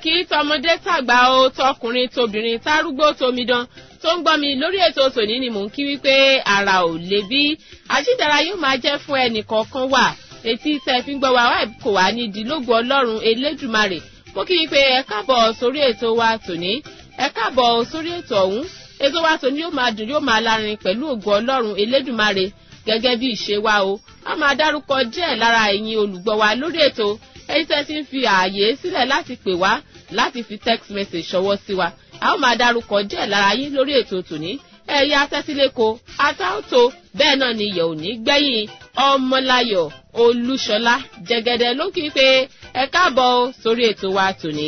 kí tọmọdé tàgbà o tọkùnrin tobìnrin tárúgbó tomidan tó ń gbọ́ mi lórí ètò tòní ni mò ń kí wípé ara ò lè bí àjídára yóò máa jẹ́ fún ẹnì kọ̀ọ̀kan wà etí tẹ́ fi ń gbọ́ wa wá kò wá ní ìdílógún ọlọ́run elédùmarè mo kí wípé ẹ káàbọ̀ sórí ètò wa tòní ẹ káàbọ̀ sórí ètò ọ̀hún ètò wa tòní yóò máa dùn yóò máa lárin pẹ̀lú ògùn ọlọ́run elédùmarè gẹ́gẹ́ bí ìṣe wa o a máa dárúkọ díẹ̀ lára ẹ̀yin olùgbọ́ wa lórí ètò ẹ̀yin tẹ́ ti ń fi ààyè sílẹ̀ láti pè wá láti fi text message ṣọwọ́ sí wa a ó máa dárúkọ díẹ̀ lára yín lórí ètò tòní ẹ̀yà tẹ́sílẹ́kọ atáòtò bẹ́ẹ̀ náà ni ìyẹ̀ òní gbẹ̀yìn ọmọláyọ̀ olúṣọlá jẹgẹdẹ ló kí pé ẹ káàbọ̀ sórí ètò wa tòní.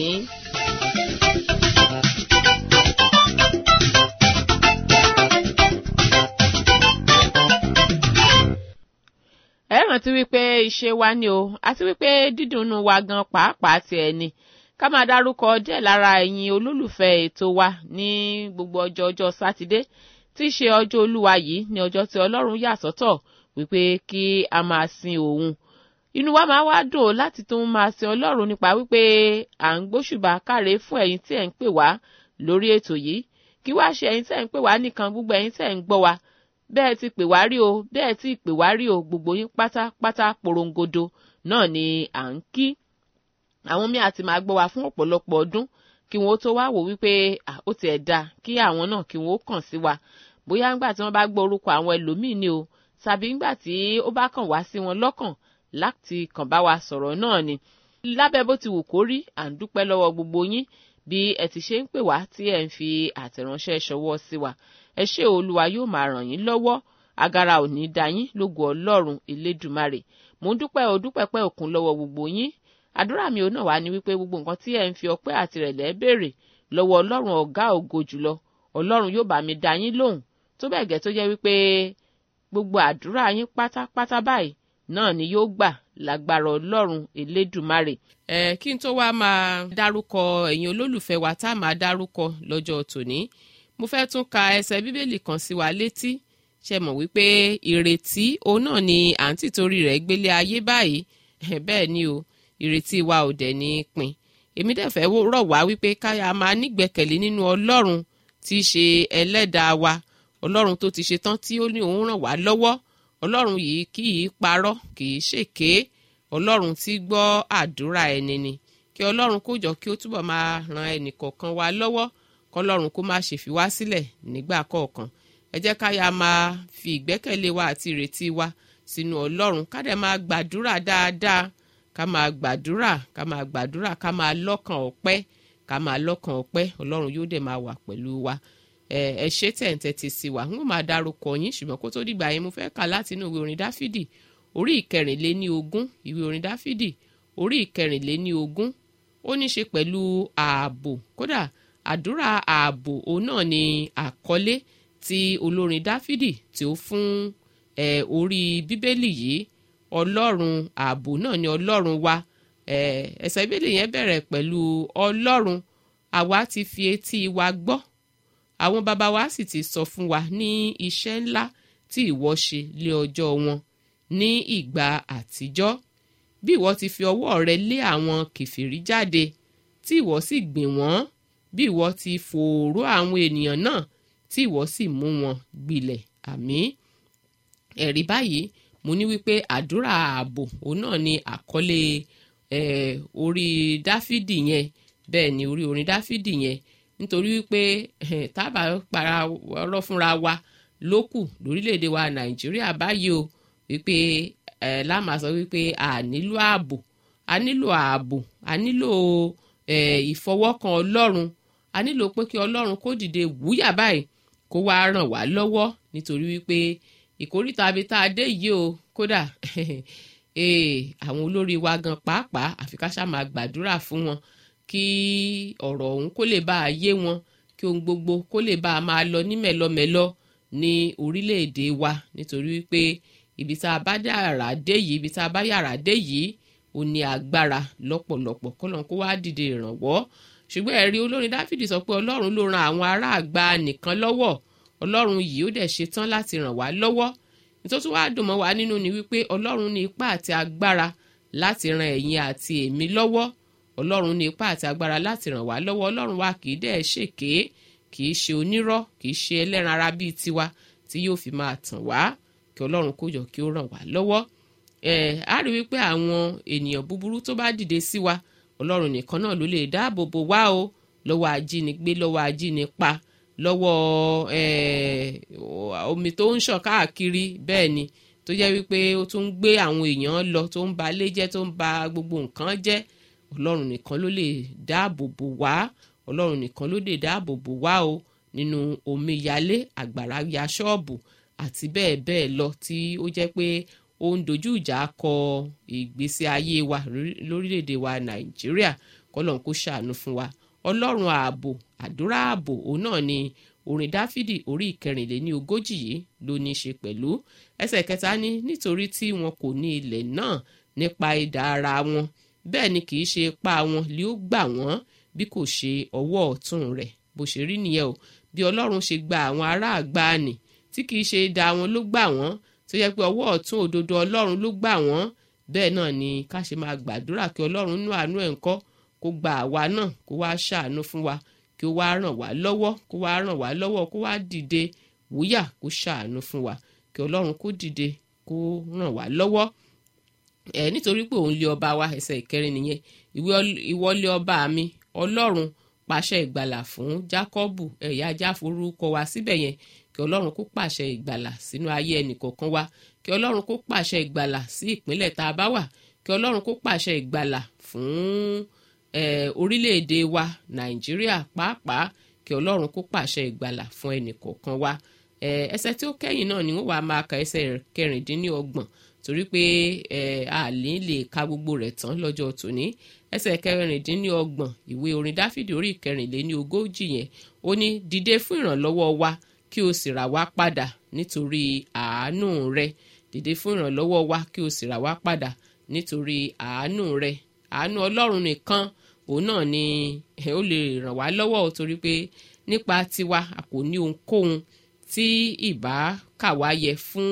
ẹ rántí wípé iṣẹ́ wa ni o àti wípé dídùnnú wa gan pàápàá ti ẹ̀ ni ká máa dárúkọ díẹ̀ lára ẹ̀yin olólùfẹ́ ètò wa ní gbogbo ọjọ́ ọjọ́ sátidé tí í ṣe ọjọ́ olúwa yìí ní ọjọ́ tí ọlọ́run yà sọ́tọ̀ wípé kí a máa sin òun inú wa máa wá dùn láti tún máa sin ọlọ́run nípa wípé à ń gbóṣùbà káre fún ẹ̀yin tí ẹ̀ ń pè wá lórí ètò yìí kí wá ṣe ẹ̀yin tí ẹ̀ ń pè wá nìkan gbogbo ẹ̀yin tí ẹ̀ ń gbọ́ wa bẹ́ẹ̀ ti pè wá rí o bẹ́ẹ̀ ti pè wá rí o gbogbo yín pátápátá porongodo náà ni à ń kí àwọn míì àti máa gbọ́ wa fún ọ̀pọ̀lọpọ̀ ọdún kí wọ́n tó wá wò wípé ó tiẹ̀ da kí àwọn náà kí wọ́n kàn sí wa bóyá ńgbà tí wọ́n bá gbọ́ orúkọ àwọn ẹlòmíì ni o tàbí ńgbà tí ó bá kàn wá sí wọn lọ́kàn láti kàn bá wa sọ̀rọ̀ náà ni lábẹ́ bó ti wù kó rí à ń dúpẹ́ lọ́wọ́ gbogbo yín bí ẹ ti ṣe ń pè wá tí ẹ ń fi àtẹ̀ránṣẹ́ ṣọwọ́ sí wa ẹ ṣé olúwa yóò máa ràn yín lọ́wọ́ agara ò ní da yín lógo ọlọ́run elédùmarè mò ń dúpẹ́ o dúpẹ́ pẹ́ òkun lọ́wọ́ gbogbo yín àdúrà mi ò náà wá ní wípé gbogbo nǹkan tí ẹ ń fi ọpẹ́ àtìrẹ̀lẹ̀ béèrè lọ́wọ́ ọlọ́run ọ̀gá ògo jùlọ ọlọ́run yóò bá mi dá yín lóhùn tó bẹ́ẹ̀ gẹ́ tó jẹ́ wípé gbogbo àdúrà yín pátápátá báyìí náà ni yóò gbà lágbára ọlọ́run elédùmarè. ẹ kí n tó wá máa dárúkọ ẹ̀yin olólùfẹ́ wa tá a máa dárúkọ lọ́jọ́ tòní mo fẹ́ tún ka ẹsẹ̀ bíbélì kan sí wa létí ṣe mọ̀ wípé ìrètí òun náà ni à ń tìtorí rẹ̀ gbélé ayé báyìí bẹ́ẹ̀ ni o ìrètí wa ò dẹ̀ ní pin èmi dẹ̀ fẹ́ rọ̀ wá wípé káyà máa nígbẹ̀kẹ̀lé nínú ọlọ́run tí í ṣe ẹlẹ́dàá wa ọlọ́run tó ti ṣe tán tí ó ní òun ràn wá lọ́wọ́ ọlọ́run yìí kì í parọ́ kì í ṣèké ọlọ́run tí gbọ́ àdúrà ẹni ni kí ọlọ́run kó jọ kí ó túbọ̀ máa ran ẹnì kọ̀ọ̀kan wa lọ́wọ́ kọlọ́run kó má ṣe fi wá sílẹ̀ nígbà kọ̀ọ̀kan ẹ jẹ́ káyà máa fi ìgbẹ́kẹ̀lé wa àti ìrètí wa sínú ọlọ́run ká dẹ̀ máa gbàdúrà dáadáa ká máa gbàdúrà ká máa gbàdúrà ká máa lọ́kàn ọpẹ́ ká máa lọ́kàn ọpẹ́ ọlọ́run yóò dẹ̀ máa wà pẹ̀lú wa ẹ ṣé tẹ̀ǹtẹ̀ ti sí wa n ó máa dárúkọ yín ṣùgbọ́n kó tó dìgbà yẹn mo fẹ́ kà láti inú ìwé orin dáfídì orí ìkẹrìnléní ogún ìwé orin dáfídì orí ìkẹrìnléní ogún ó ní ṣe pẹ̀lú ààbò kódà àdúrà ààbò òun náà ni àkọlé tí olórin dáfídì tí ó fún orí bíbélì yìí ọlọ́run ààbò náà ni ọlọ́run wa ẹsẹ̀ bíbélì yẹn bẹ̀rẹ̀ pẹ̀lú ọlọ́run àwa ti fi etí wa gbọ́ àwọn baba wa sì ti sọ fún wa ní iṣẹ́ ńlá tí ìwọ ṣe lé ọjọ́ wọn ní ìgbà àtijọ́ bí ìwọ ti fi ọwọ́ rẹ lé àwọn kìfìrí jáde tí ìwọ sì gbìn wọ́n bí ìwọ ti fòòró àwọn ènìyàn náà tí ìwọ sì mú wọn gbilẹ̀ àmín ẹ̀rí báyìí mo ní wípé àdúrà ààbò òun náà ni àkọlé eh, orí dáfídì yẹn bẹ́ẹ̀ ni orí orin dáfídì yẹn nítorí wípé eh, tábà para ọ̀rọ̀ fúnra wa ló kù lórílẹ̀‐èdè wa nàìjíríà báyìí o wípé eh, láàmà sọ wípé a nílò ààbò a nílò ààbò a nílò eh, ìfọwọ́kan ọlọ́run a nílò pé kí ọlọ́run kó dìde wúyà báyìí kó wá ràn wá lọ́wọ́ nítorí wípé ìkórìtà abi tá a dé yìí o kódà àwọn olórí wa gan pàápàá àfi ká ṣáà máa gbàdúrà fún wọn kí ọ̀rọ̀ ọ̀hún kó lè bá a yé wọn kí ohun gbogbo kó lè bá a máa lọ ní mẹ́lọmẹ́lọ ní orílẹ̀-èdè wa nítorí wípé ibi tá a bá yàrá dé yìí ibi tá a bá yàrá dé yìí ó ní agbára lọ́pọ̀lọpọ̀ kọ́lọ́n kó wá dìde ìrànwọ́ ṣùgbọ́n ẹ̀rí olórin dáfídì sọ pé ọlọ́run ló ran àwọn ará àgbà nìkan lọ́wọ́ ọlọ́run yìí ó dẹ̀ ṣetán láti ràn wá lọ́wọ́ nítorí wàá dùn mọ́ wa nínú ni wípé ọlọ́run ní ipá àti agbára láti ran ẹ̀yin àti èmi lọ́wọ́ ọlọ́run ní ipá àti agbára láti ràn wá lọ́wọ́ ọlọ́run wa kì í dẹ̀ ṣèké kì í ṣe onírọ́ kì í ṣe ẹlẹ́ran ara bíi tiwa tí yóò fi máa tàn wá kí ọlọ́run kó jọ kí ó ràn wá lọ́wọ́ ẹ̀ á rí wípé àwọn ènìyàn búburú tó bá dìde sí wa ọlọ́run nìkan náà ló lè dáàbò bò wá o lọ́wọ́ ajínigbé lọ́wọ́ ajínipa lọ́wọ́ omi tó ń ṣàn káàkiri bẹ́ẹ̀ ni tó jẹ́ wípé ó tún ń gbé àwọn èèyàn lọ tó ń ba ilé jẹ́ tó ń ba gbogbo nǹkan jẹ́ ọlọ́run nìkan ló lè dáàbò bò wá ọlọ́run nìkan ló lè dáàbò bò wá o nínú omíyalé àgbàrá ya ṣọ́ọ̀bù àti bẹ́ẹ̀ bẹ́ẹ̀ lọ tí ó jẹ́ pé ó ń dojú ìjà kọ ìgbésí ayé wa lórílẹ̀‐èdè wa nàìjíríà kọ́lọ́n kó ṣàánú fún wa ọlọ́run ààbò àdúrà ààbò òun náà ni orin dáfídì orí ìkẹrìnléní ogójì yìí ló ní í ṣe pẹ̀lú ẹsẹ̀ kẹta ní nítorí tí wọn kò ní ilẹ̀ náà nípa idà ara wọn bẹ́ẹ̀ ni kì í ṣe ipá wọn lé ó gbà wọ́n bí kò ṣe ọwọ́ ọ̀tún rẹ̀ bó ṣe rí nìyẹn o bí ọlọ́run ṣe gba àwọn ará àgbáàní tí kì í ṣe idà wọn ló gbà wọ́n tó yẹ pé ọwọ́ ọ̀tún òdodo ọlọ́run ló gbà wọ́n bẹ́ẹ̀ náà ni ká ṣe máa gbàdúrà kí ọlọ́run nú àánú ẹ̀ ń kọ́ kó gba àwa náà kó wá ṣàánú fún wa kí ó wá ràn wá lọ́wọ́ kó wá ràn wá lọ́wọ́ kó wá dìde wúyà kó ṣàánú fún wa kí ọlọ́run kó dìde kó ràn wá lọ́wọ́ ẹ nítorí pé òun lé ọba wa ẹsẹ̀ ìkẹrin nìyẹn ìwọ lé ọba mi ọlọ́run pàṣẹ ìgbàlà fún jákọ́bù ẹ̀yà jáforúkọ wa síbẹ̀ yẹn kí ọlọ́run kó pàṣẹ ìgbàlà sínú ayé ẹnìkọ̀ọ̀kan wa kí ọlọ́run kó pàṣẹ ìgbàlà sí ìpínlẹ̀ tá a bá wà kí ọlọ́run kó pàṣẹ ìgbàlà fún orílẹ̀-èdè wa nàìjíríà pàápàá kí ọlọ́run kó pàṣẹ ìgbàlà fún ẹnìkọ̀ọ̀kan wa ẹsẹ̀ tí ó kẹ́yìn náà ni wọ́n wàá máa ka ẹsẹ̀ kẹrìndínlọ́gbọ̀n torí pé a lè lè ka gbogbo rẹ̀ tán lọ́jọ́ tòní ẹsẹ̀ kẹrìndínlọ́gbọ̀n ìwé orin dáfídì orí ìkẹrìnléní ogójì yẹn ó ní dìde fún ìrànlọ́wọ́ wa kí o sì rà wá padà nítorí àánú rẹ dìde fún ìrànlọ́wọ́ wa kí o sì rà wá padà nítorí àánú rẹ àánú ọlọ́run nìkan òun náà ni ó lè ràn wá lọ́wọ́ torí pé nípa tiwa a kò ní ohunkóhun tí ìbá kà wá yẹ fún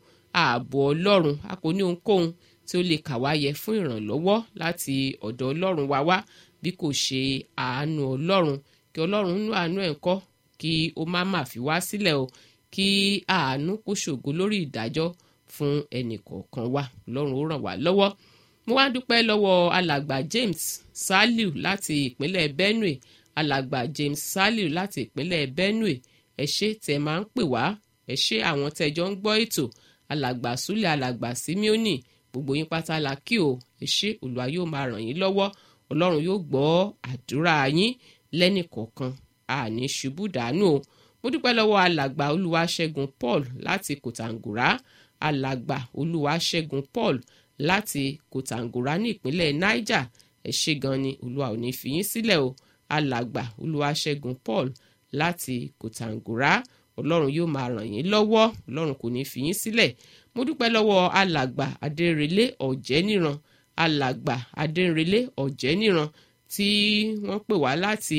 ààbò ọlọ́run a kò ní ohunkóhun tí ó lè kà wá yẹ fún ìrànlọ́wọ́ láti ọ̀dọ̀ ọlọ́run wa wá bí kò ṣe àánú ọlọ́run kí ọlọ́run nú àánú ẹ̀ kọ́ kí ó má má fi wá sílẹ̀ o kí àánú kó ṣògo lórí ìdájọ́ fún ẹnì kọ̀ọ̀kan wa ọlọ́run ó ràn wá lọ́wọ́ mo wá dúpẹ́ lọ́wọ́ alàgbà James Saliu láti ìpínlẹ̀ Benue alàgbà James Saliu láti ìpínlẹ̀ Benue ẹ ṣé tẹ́ máa ń pè wá ẹ ṣé àwọn tẹ́jọ́ ń gbọ́ ètò alàgbà Súlẹ̀ alàgbà Simeoni gbogbo yín pátá la kí o ẹ ṣé Olúwa yóò máa ràn yín lọ́wọ́ Ọlọ́run yóò gbọ́ àdúrà yín lẹ́nìkọ̀ọ̀kan àní ṣubú dànù o mo dúpẹ́ lọ́wọ́ alàgbà Olúwaṣẹ́gun Paul láti Kòtàngùrá alàgbà Olúwaṣẹ́gun Paul láti Kòtàngùrá ní ìpínlẹ̀ Niger ẹ ṣé gan ni Olúwa ò ní fi yín sílẹ̀ o alàgbà Olúwaṣẹ́gun Paul láti Kòtàngùrá Ọlọ́run yóò máa ràn yín lọ́wọ́ Ọlọ́run kò ní fi yín sílẹ̀ mo dúpẹ́ lọ́wọ́ alàgbà Adérelé Ọ̀jẹ́níran alàgbà Adérelé Ọ̀jẹ́níran tí wọ́n pè wá láti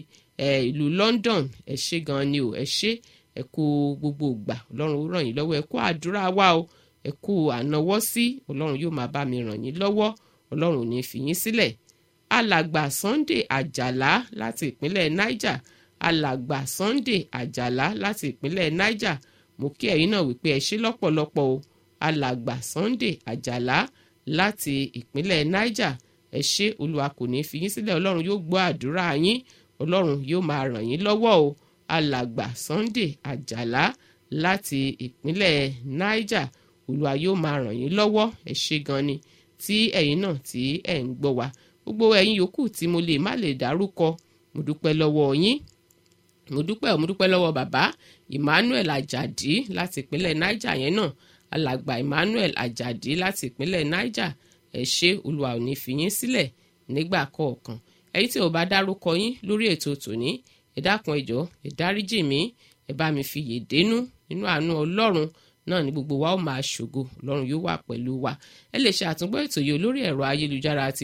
ìlú London ẹ ṣé gan ni o ẹ ṣé ẹ kú gbogbo ìgbà Ọlọ́run ó ràn yín lọ́wọ́ ẹ kú àdúrà wa o ẹ kú ànáwọ́ sí Ọlọ́run yóò máa bá mi ràn yín lọ́wọ́ Ọlọ́run ò ní fi yín sílẹ̀ alàgbà Sunday Àjàlá láti ìpínlẹ̀ Niger alàgbà Sunday Àjàlá láti ìpínlẹ̀ Niger mo kí ẹ̀yin náà wípé ẹ ṣé lọ́pọ̀lọpọ̀ o alàgbà Sunday Àjàlá láti ìpínlẹ̀ Niger ẹ ṣé Olúwa kò ní fi yín sílẹ̀ Ọlọ́run yóò gbọ́ àdúrà yín Ọlọ́run yóò máa ràn yín lọ́wọ́ o alàgbà Sunday Àjàlá láti ìpínlẹ̀ Niger Olúwa yóò máa ràn yín lọ́wọ́ ẹ ṣé gan ni tí ẹ̀yin náà tí ẹ̀ ń gbọ́ wa gbogbo ẹ̀yin yòókù tí mo lè má lè dárúkọ mo dúpẹ́ lọ́wọ́ yín mo dúpẹ́ mo dúpẹ́ lọ́wọ́ bàbá Emmanuel Ajadi láti ìpínlẹ̀ Niger yẹn náà alàgbà Emmanuel Ajadi láti ìpínlẹ̀ Niger ẹ ṣé Olúwa ò ní fi yín sílẹ̀ nígbà kọ̀ọ̀kan ẹ̀yin tí ò bá dárúkọ yín lórí ètò tòní ẹ dákun ẹ jọ̀ọ́ ẹ dáríjì mí ẹ bá mi fi yè dénú nínú àánú Ọlọ́run náà ni gbogbo wa ó máa ṣògo Ọlọ́run yóò wà pẹ̀lú wa ẹ lè ṣe àtúngbọ́ ètò yìí lórí ẹ̀rọ ayélujára àti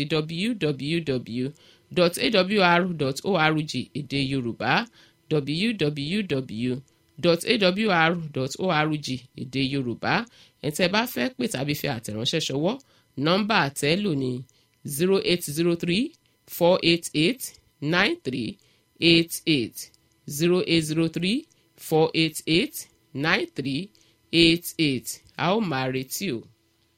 www.awr.org èdè Yorùbá www.awr.org èdè Yorùbá ẹ̀ tẹ́ bá fẹ́ pè tàbí fi àtẹ̀ránṣẹ́ ṣọwọ́ nọ́mbà àtẹ́lò ní zero eight zero three four eight eight nine three eight eight zero eight zero three four eight eight nine three eight eight a ó máa retí o.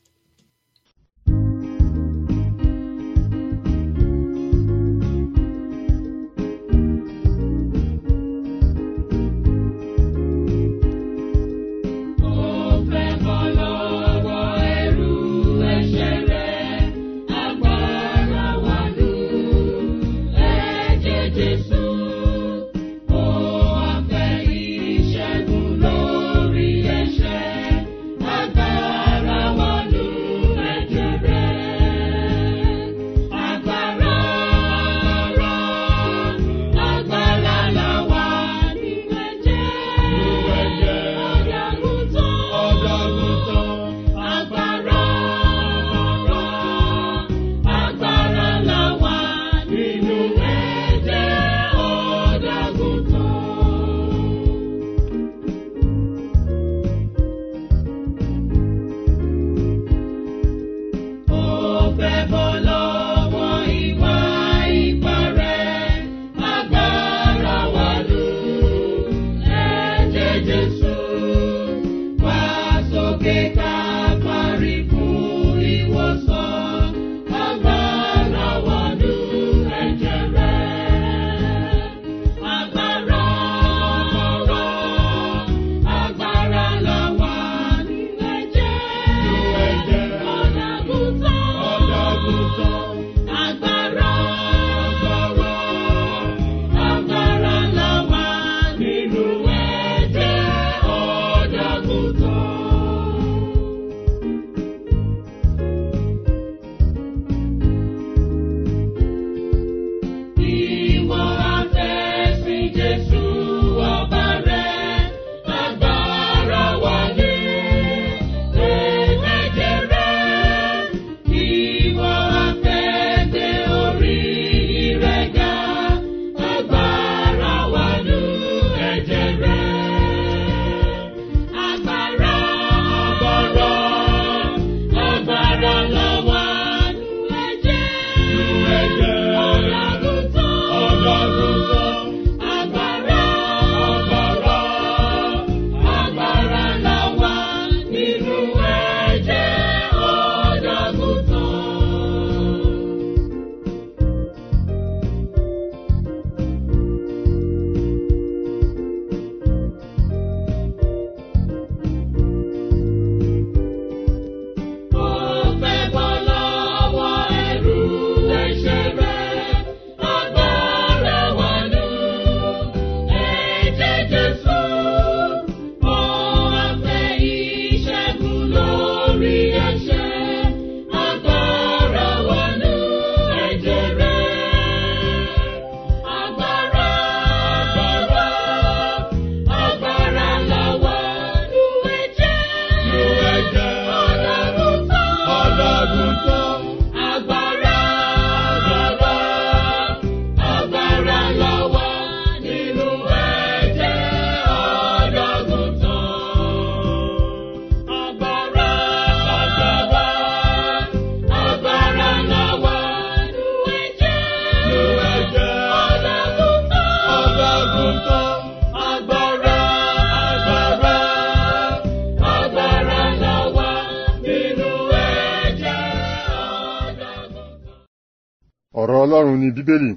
ọ̀rọ̀ ọlọ́run ni bíbélì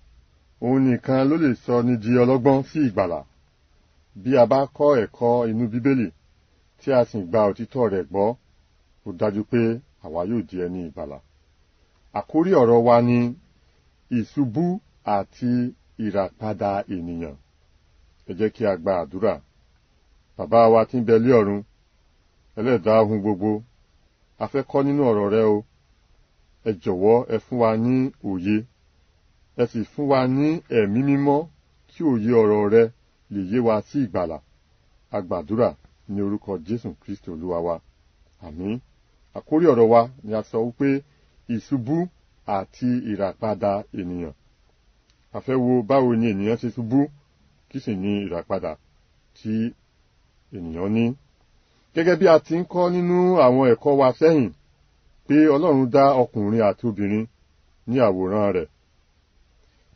òun nìkan ló lè sọ ní di ọlọ́gbọ́n sí ìgbàlà bí a bá kọ́ ẹ̀kọ́ inú bíbélì tí a sì gba òtítọ́ rẹ̀ gbọ́ ó dájú pé àwa yóò di ẹni ìgbàlà àkórí ọ̀rọ̀ wa ni ìṣubú àti ìràpadà ènìyàn ẹ jẹ́ kí a gba àdúrà bàbá wa tí ń bẹ lé ọ̀run ẹlẹ́dàá ohun gbogbo a fẹ́ kọ́ nínú ọ̀rọ̀ rẹ o ẹ jọ̀wọ́ ẹ fún wa ní òye ẹ sì fún wa ní ẹ̀mí mímọ́ kí òye ọ̀rọ̀ rẹ lè yé wa sí ìgbàlà a gbàdúrà ní orúkọ jésù kristi olúwa wa àmín àkórí ọ̀rọ̀ wa ni a sọ wípé ìṣubú àti ìràpadà ènìyàn a fẹ́ wo báwo ni ènìyàn ṣe ṣubú kí sì ni ìràpadà tí ènìyàn ní gẹ́gẹ́ bí a ti ń kọ́ nínú àwọn ẹ̀kọ́ wa sẹ́yìn pé ọlọ́run dá ọkùnrin àti obìnrin ní àwòrán rẹ̀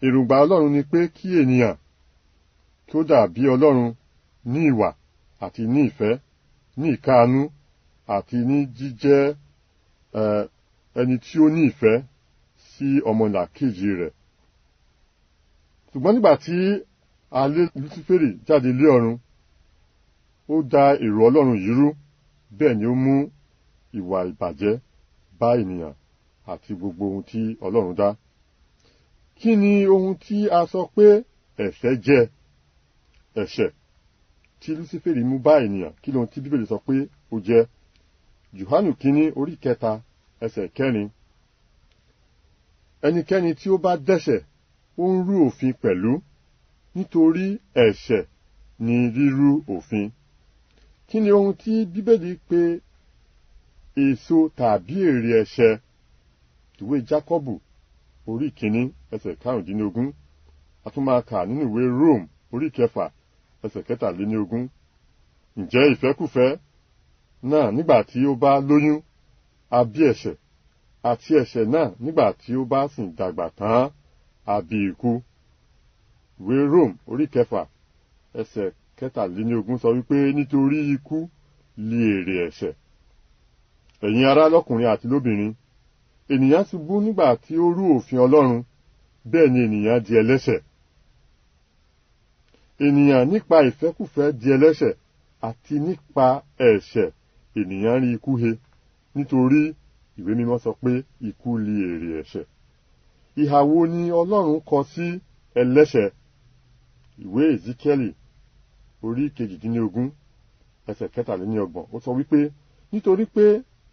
èròǹgbà ọlọ́run ni pé kí ènìyàn kí ó dàbí ọlọ́run ní ìwà àti ní ìfẹ́ ní ìkáàánú àti ní jíjẹ́ ẹni tí ó ní ìfẹ́ sí ọmọlàkejì rẹ̀ ṣùgbọ́n nígbà tí a lé Lúsíférì jáde lé ọ̀run ó da èrò ọlọ́run yìí rú bẹ́ẹ̀ ni ó mú ìwà ìbàjẹ́ bá ènìyàn àti gbogbo ohun tí ọlọ́run dá kí ni ohun tí a sọ pé ẹ̀ṣẹ̀ jẹ́ ẹ̀ṣẹ̀ tí Lúsíférì mú bá ènìyàn kí lóhun tí bíbélì sọ pé ó jẹ́ Jòhánù kínní orí kẹta ẹsẹ̀ kẹrin ẹnikẹ́ni tí ó bá dẹ́ṣẹ̀ ó ń rú òfin pẹ̀lú nítorí ẹ̀ṣẹ̀ ni rírú òfin kí ni ohun tí bíbélì pè èso tàbí èrè ẹ̀ṣẹ̀ ìwé Jákọ́bù orí kìíní ẹsẹ̀ karùndínlógún a tún máa kà nínú ìwé Rome orí kẹfà ẹsẹ̀ kẹtàléníogún ǹjẹ́ ìfẹ́kùfẹ́ náà nígbà tí ó bá lóyún a bí ẹ̀ṣẹ̀ àti ẹ̀ṣẹ̀ náà nígbà tí ó bá sì dàgbà tán a bí ikú ìwé Rome orí kẹfà ẹsẹ̀ kẹtàléníogún sọ wípé nítorí ikú lé èrè ẹ̀ṣẹ̀ ẹ̀yin ará lọ́kùnrin àti lóbìnrin ènìyàn ṣubú nígbà tí ó rú òfin Ọlọ́run bẹ́ẹ̀ ni ènìyàn di ẹlẹ́ṣẹ̀ ènìyàn nípa ìfẹ́kùfẹ́ di ẹlẹ́ṣẹ̀ àti nípa ẹ̀ṣẹ̀ ènìyàn rí ikú he nítorí ìwé mímọ́ sọ pé ikú lé èrè ẹ̀ṣẹ̀ ìhà wo ni Ọlọ́run kọ sí ẹlẹ́ṣẹ̀ ìwé Ezekiel orí kejìdínlógún ẹsẹ̀ kẹtàléníọgbọ̀n ó sọ wípé nítorí pé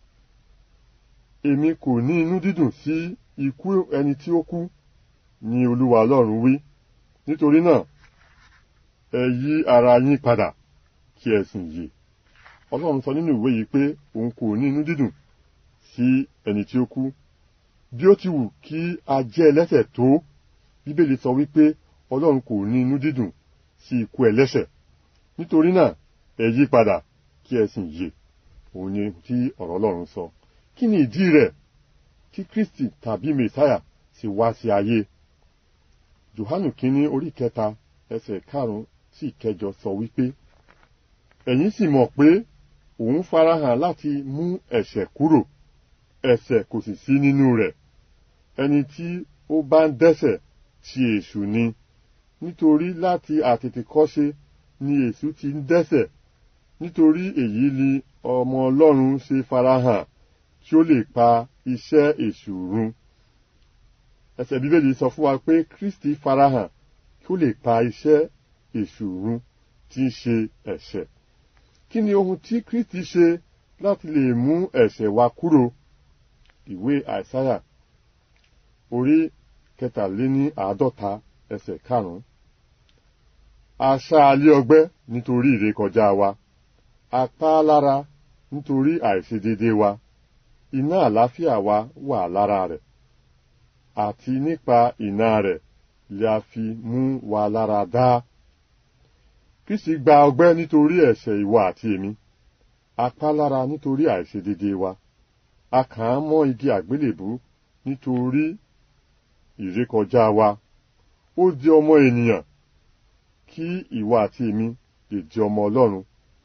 èmi kò ní inú dídùn sí ikú ẹni tí ó kú ni Olúwa Ọlọ́run wí nítorí náà ẹ yí ara yín padà kí ẹ sìn yè Ọlọ́run sọ nínú ìwé yìí pé òun kò ní inú dídùn sí ẹni tí ó kú bí ó ti wù kí a jẹ́ ẹlẹ́ṣẹ̀ tó Bíbélì sọ wípé Ọlọ́run kò ní inú dídùn sí ikú ẹlẹ́ṣẹ̀ nítorí náà ẹ yí padà kí ẹ sìn yè òun ni tí ọ̀rọ̀ Ọlọ́run sọ kí ni ìdí rẹ̀ tí Kristi tàbí Mèsáyà sì wá sí ayé Jòhánù kínní orí kẹta ẹsẹ̀ karùn-ún sí ìkẹjọ sọ wípé ẹ̀yin sì mọ̀ pé òun farahàn láti mú ẹ̀ṣẹ̀ kúrò ẹ̀ṣẹ̀ kò sì sí nínú rẹ̀ ẹni tí ó bá ń dẹ́ṣẹ̀ ti èṣù ni nítorí láti àtètèkọ́ṣe ni èṣù ti ń dẹ́ṣẹ̀ nítorí èyí ni ọmọ Ọlọ́run ṣe farahàn tí ó lè pa iṣẹ́ èṣù run ẹsẹ̀ bíbélì sọ fún wa pé Kristi farahàn kí ó lè pa iṣẹ́ èṣù run tí ń ṣe ẹ̀ṣẹ̀ kí ni ohun tí Kristi ṣe láti lè mú ẹ̀ṣẹ̀ wa kúrò ìwé àìsáyà orí kẹtàléní àádọ́ta ẹsẹ̀ karùn-ún a ṣá a lé ọgbẹ́ nítorí ìrékọjá wa a pa á lára nítorí àìṣedéédé wa iná àlàáfíà wa wà lára rẹ̀ àti nípa iná rẹ̀ lè a fi mú wa lára dá Kristi gba ọgbẹ́ nítorí ẹ̀ṣẹ̀ ìwọ àti èmi a pa á lára nítorí àìṣedéédé wa a kàn án mọ́ igi àgbélébú nítorí ìrékọjá wa ó di ọmọ ènìyàn kí ìwọ àti èmi lè di ọmọ Ọlọ́run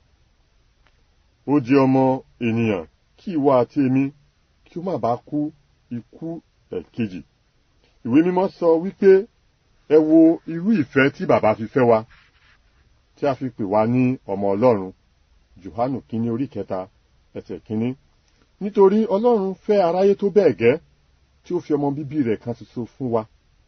ó di ọmọ ènìyàn kí ìwọ àti èmi kí ó má bàa kú ikú ẹ̀kejì ìwé mímọ́ sọ wípé ẹ wo irú ìfẹ́ tí bàbá fi fẹ́ wa tí a fi pè wá ní ọmọ Ọlọ́run Jòhánù kínní orí kẹta ẹsẹ̀ kínní nítorí Ọlọ́run fẹ́ aráyé tó bẹ́ẹ̀ gẹ́ tí ó fi ọmọ bíbí rẹ̀ kan ṣoṣo fún wa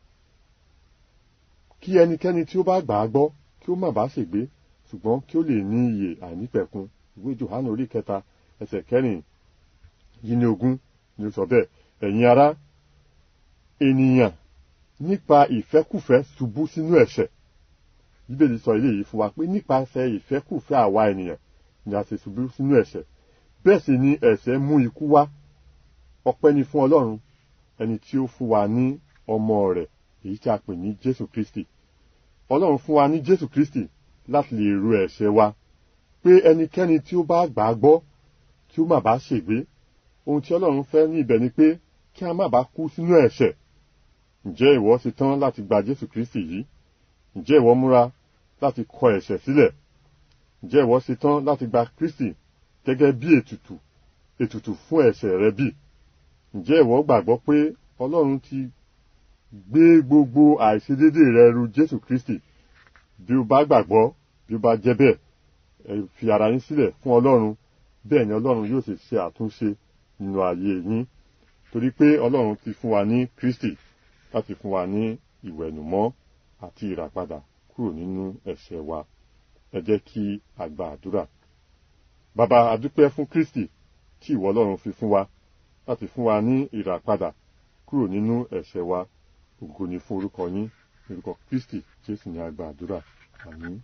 kí ẹnikẹ́ni tí ó bá gbà á gbọ́ kí ó má bàa ṣègbé ṣùgbọ́n kí ó lè ní ìyè àìnípẹ̀kun ìwé Jòhánù orí kẹta ẹsẹ̀ kẹrin yìí ní ogún ni ó sọ bẹ́ẹ̀ ẹ̀yin ará ènìyàn nípa ìfẹ́kùfẹ́ ṣubú sínú ẹ̀ṣẹ̀ bíbélì sọ eléyìí fún wa pé nípasẹ̀ ìfẹ́kùfẹ́ àwa ènìyàn ni a ṣe ṣubú sínú ẹ̀ṣẹ̀ bẹ́ẹ̀ sì ni ẹ̀ṣẹ̀ mú ikú wá ọpẹ́ ni fún Ọlọ́run ẹni tí ó fún wa ní ọmọ rẹ̀ èyí tí a pè ní Jésù Kristi Ọlọ́run fún wa ní Jésù Kristi láti lè ru ẹ̀ṣẹ̀ wa pé ẹnikẹ́ni tí ó bá gbà á gbọ́ kí ó má bàa ṣègbé ohun tí Ọlọ́run fẹ́ ní ibẹ̀ ni pé kí a má bàa kú sínú ẹ̀ṣẹ̀ ǹjẹ́ ìwọ ṣe tán láti gba jésù kristi yìí ǹjẹ́ ìwọ múra láti kọ ẹ̀ṣẹ̀ sílẹ̀ ǹjẹ́ ìwọ ṣe tán láti gba kristi gẹ́gẹ́ bí ètùtù ètùtù fún ẹ̀ṣẹ̀ rẹ bí ǹjẹ́ ìwọ gbàgbọ́ pé ọlọ́run ti gbé gbogbo àìṣedédé rẹ ru jésù kristi bí o bá gbàgbọ́ bí o bá jẹ́ bẹ́ẹ̀ ẹ fi ara yín sílẹ̀ fún ọlọ́run bẹ́ẹ̀ ni ọlọ́run yóò sì ṣe àtúnṣe nínú ayé yín torí pé ọlọ́run ti fún wa ní kristi láti fún wa ní ìwẹ̀nùmọ́ àti ìràpadà kúrò nínú ẹ̀ṣẹ̀ wa ẹ jẹ́ kí a gba àdúrà bàbá adúpẹ́ fún kristi tí ìwọ ọlọ́run fi fún wa láti fún wa ní ìràpadà kúrò nínú ẹ̀ṣẹ̀ wa ògo ni fún orúkọ yín orúkọ kristi jésù ni a gba àdúrà àmín.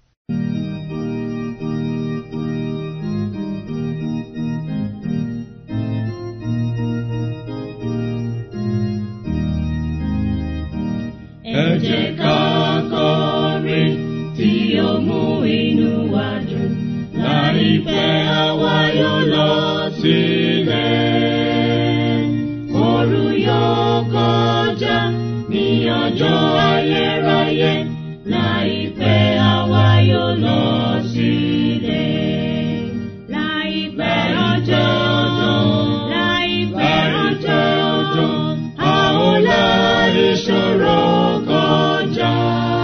Ẹ jẹ́ ká kọrin tí ó mú inú wa dùn. Láìpẹ́ àwa yóò lọ sílẹ̀. Òru yóò kọjá ní ọjọ́ ayérayé. Láìpẹ́ àwa yóò lọ sílẹ̀. Láìpẹ́ ọjọ́ láìpẹ́ ọjọ́ a ó la ìṣòro kọjá.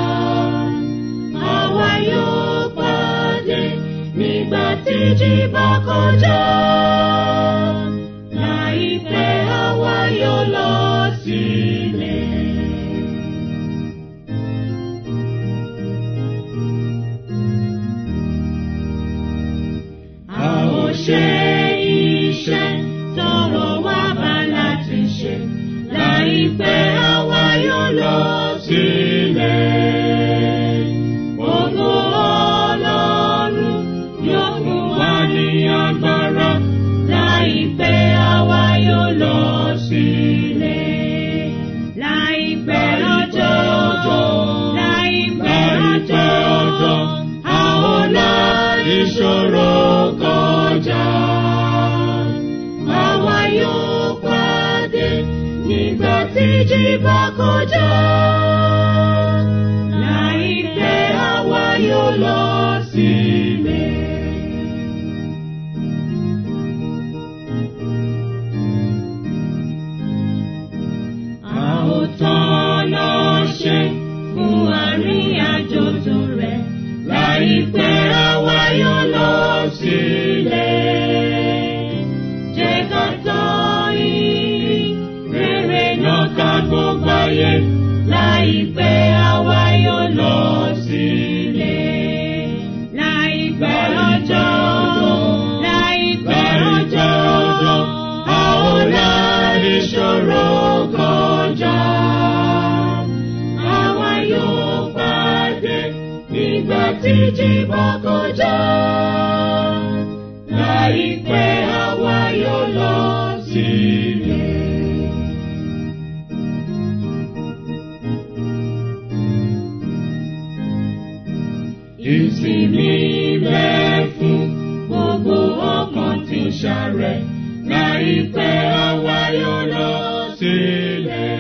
Àwa yóò pàdé nígbà tí jí bá kọjá. Láìpẹ́ àwa yóò lọ sílẹ̀. A ó ṣe iṣẹ́ tọrọ wá bá láti ṣe. Láìpẹ́ àwa yóò lọ sílẹ̀. Ògo Ọlọ́run yóò fún wa ní agbára. Láìpẹ́ àwa yóò lọ sílẹ̀. Láìpẹ́ ọjọ́ láìpẹ́ ọjọ́ a ó la ìṣòro kọjá. Àwa yóò pàdé nígbà tí jí bá kọjá. Láìpẹ́ àwa yóò lọ sílẹ̀. A ó tọ́nà ṣe fún àríyànjò tó rẹ̀. Láìpẹ́ àwa yóò lọ sílẹ̀. Jẹ́ ká tọ́ ìrìn rere náà ká gbogbo ayé. Láìpẹ́ àwa yóò lọ sílẹ̀. Láìpẹ́ ọjọ́ láìpẹ́ ọjọ́ a ó la ìṣòro kọjá. Àwa yóò pàdé nígbà tí jí bá kọjá. Láìpẹ́ àwa yóò lọ sílẹ̀. Ìsinmi bẹ fún gbogbo ọkàn tí ń ṣàrẹ̀. Láìpẹ́ àwa yóò lọ sílẹ̀.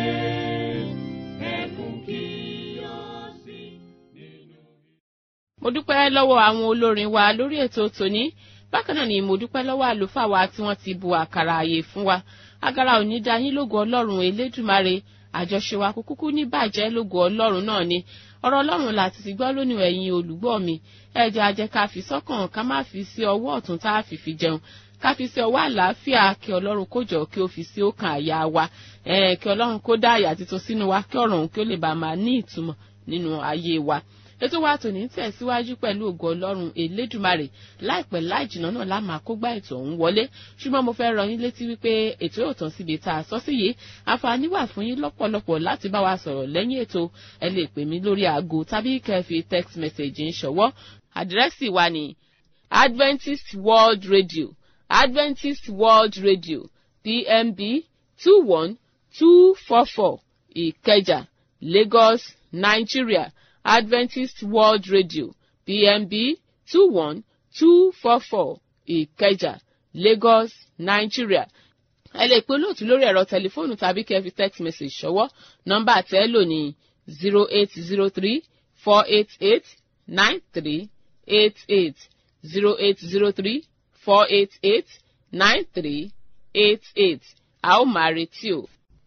Ẹkún kí yọ sí nínú. mo dúpẹ́ lọ́wọ́ àwọn olórin wa lórí ètò tòní bákan náà ni mo dúpẹ́ lọ́wọ́ àlùfáà wa tí wọ́n ti bu àkàrà àyè fún wa agara òní da yín lógo ọlọ́run elédùmarè àjọṣe wa kò kúkú ní bàjẹ́ lógo ọlọ́run náà ni ọ̀rọ̀ ọlọ́run láti ti gbọ́ lónìí ẹ̀yin olùgbọ́ mi ẹ̀jẹ̀ ajẹ́ ká fi sọ́kàn ká má fi sí ọwọ́ ọ̀tún tá a fi fi jẹun ká fi sí ọwọ́ àlàáfíà kí ọlọ́run kó jọ kí ó fi sí ọkàn àyà wa eh, kí ọlọ́run kó dá àyà titun sínú wa kí ọ̀rọ̀ òun kí ó lè bá máa ní ìtumọ̀ nínú ayé wa ètò wa tòní tẹ̀síwájú pẹ̀lú ògo ọlọ́run elédùmarè láìpẹ́ láì jìnnà náà la máa kó gbá ètò ọ̀hún wọlé ṣùgbọ́n mo fẹ́ rọ yín létí wípé ètò yóò tán síbi tá a sọ sí yìí àǹfààní wà fún yín lọ́pọ̀lọpọ̀ láti bá wa sọ̀rọ̀ lẹ́yìn ètò ẹ lè pè mí lórí aago tàbí kẹ́ fi text message ń ṣọwọ́ àdírẹ́sì wa ní adventist world radio adventist world radio pmb two one two four four ìkẹjà lagos nigeria adventist world radio pmb two one two four four ìkẹjà lagos nigeria ẹ lè pe olóòtú lórí ẹ̀rọ tẹlifóònù tàbí kẹ́ fi text message ṣọwọ́ nọ́mbà tẹ́ lò ní zero eight zero three four eight eight nine three eight eight zero eight zero three four eight eight nine three eight eight a ó máa retí o.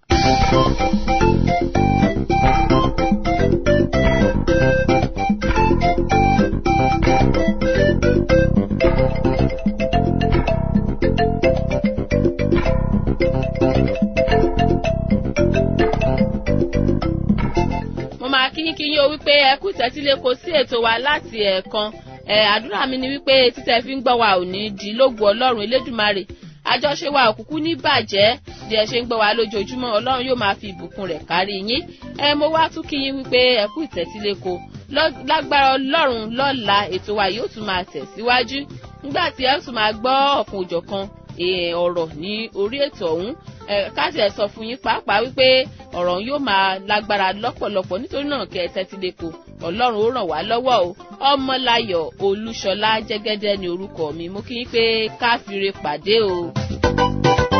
mo máa kí yín kí yín o wípé ẹ kú tẹ́tílé kò sí ètò wa láti ẹ̀ẹ̀kan ẹ àdúrà mi ni wípé títẹ̀ fi ń gbọ́ wa ò ní di lógun ọlọ́run elédùmarè àjọṣe wa òkùnkùn ní bàjẹ́ bí ẹ ṣe ń gbọ́ wa lójoojúmọ́ ọlọ́run yóò máa fi ìbùkún rẹ̀ kárí yín ẹ mo wá tún kí yín wípé ẹ kú ìtẹ́tílé kò lágbára ọlọ́run lọ́la ètò wa yóò tún máa tẹ̀síwájú nígbà tí ẹ tún máa gbọ́ ọ̀kan òjọ̀kan ọ̀rọ̀ ní orí ètò ọ̀hún káàtì ẹ̀ sọ fún yín pàápàá wípé ọ̀rọ̀ yóò máa lágbára lọ́pọ̀lọpọ̀ nítorí náà kẹ́ ẹ tẹ́tí lẹ́kọ̀ọ́ ọlọ́run ó ràn wá lọ́wọ́ o ọmọláyọ̀ olúṣọlá jẹ́gẹ́dẹ́ ni orúkọ mi mo kí yín pé káfíńre pàdé o.